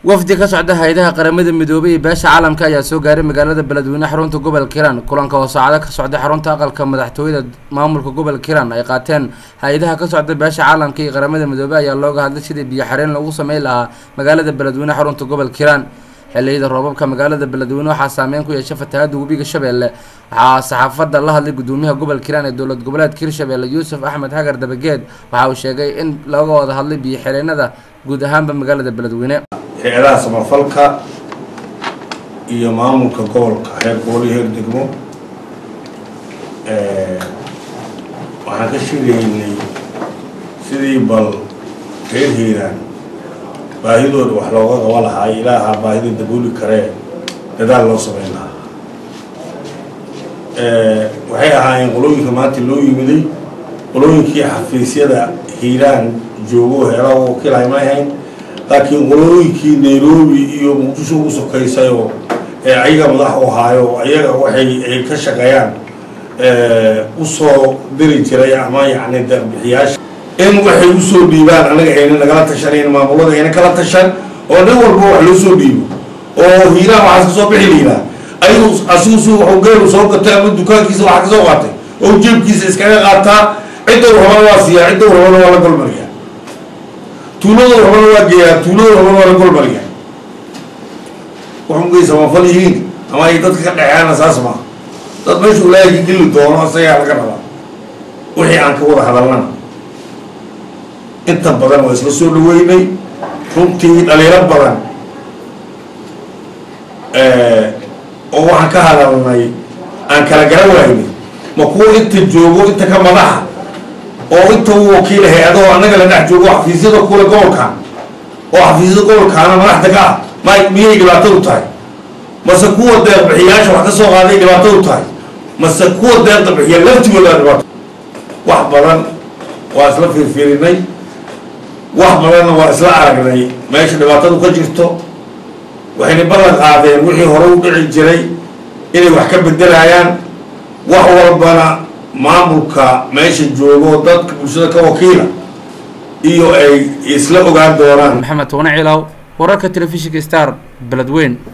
wafdi ka socda hay-adaha qaramada midoobay iyo beesha caalamka ayaa soo gaaray magaalada beledweyne xarunta gobolka hiiraan kulanka oo saacado ka socda xarunta aqalka madaxtooyada maamulka gobolka hiiraan ay qaateen hay-adaha ka socda beesha caalamka iyo qaramada midoobey ayaa looga hadlay sidii biyo xareen lagu sameyn lahaa magaalada beledweyne xarunta gobolka hiiraan xilliyada roobabka magaalada beledweyne waxaa saameyn ku yeeshay fatahaada webiga shabeelle waxaa saxaafadda la hadlay gudoomiyaha gobolka hiiraan ee dowlad goboleedka hirshabeelle yuusuf axmed hagar dabageed waxa uu sheegay in looga wada hadlay biyo xireenada guud ahaanba magaalada beledweyne hay-adaha samafalka iyo maamulka gobolka heer gobolyo heer degmo waxaan ka sheegaynay sidii bal reer hiiraan baahidooda wax looga qaba lahaa ilaaha baahida dabooli karee dadaal loo sameyn lahaa waxay ahaayeen qolooyinka maanta loo yimiday qolooyinkii xafiisyada hiiraan joogo heelaha wakiilhay ma ahayn laakiin qolooyinkii nairobi iyo muqdisho ugu sokaysayoo ee ayaga madax u ahaayo ayaga waxay ay ka shaqeeyaan usoo diri jiray ama yacni deeqbixiyaasha in waxay usoo dhiibaan anaga ayna nagala tashanayn maamulada ayna kala tashan oo nin walba wax loo soo dhiibo oo hiiraan waxaas kasoo bixi liidaa ayagu asigu su waxu geelu soo gatay ama dukaankiisa waxa kasoo qaatay oo jeebkiisa iskaga qaataa cidda rabana waa siiyaa cidda rabana waa la golmariyaa tuuladooda rabana waa geeyaa tuuladooda rabana waa la golmariyaa waxungay samafal yihiin ama ay dadka ka dhexeana saas maaha dad meeshu ilaahay ka geli doono isagaa laga rabaa wixii aan ka wada hadalnana inta badan waa isla soo dhaweynay runtii dhaliilo badan oo waxaan ka hadalnay aan kala garan waynay ma kuwa inta joogo inta ka madaxa oo inta u wakiila hay-adoo annaga la dhex joogo xafiisyada kule gobolkan oo xafiisyada gobolkaana madaxda ka ah ma miyay dhibaatadu tahay mase kuwa deeqbixiyaasha wax ka soo qaaday dhibaatadu tahay mase kuwa deeqda bixiya laftigooda dhibaato wax badan waa isla fiirfiirinay wax badanna waa isla aragnay meesha dhibaatadu ka jirto waxayna ballan qaadeen wixii hore u dhici jiray inay wax ka bedelayaan wax walbana maamulka meesha joogo dadka bulshada ka wakiila iyo ay isla ogaan doonaan maxamed toone ciilaw wararka telefishinka star beledweyn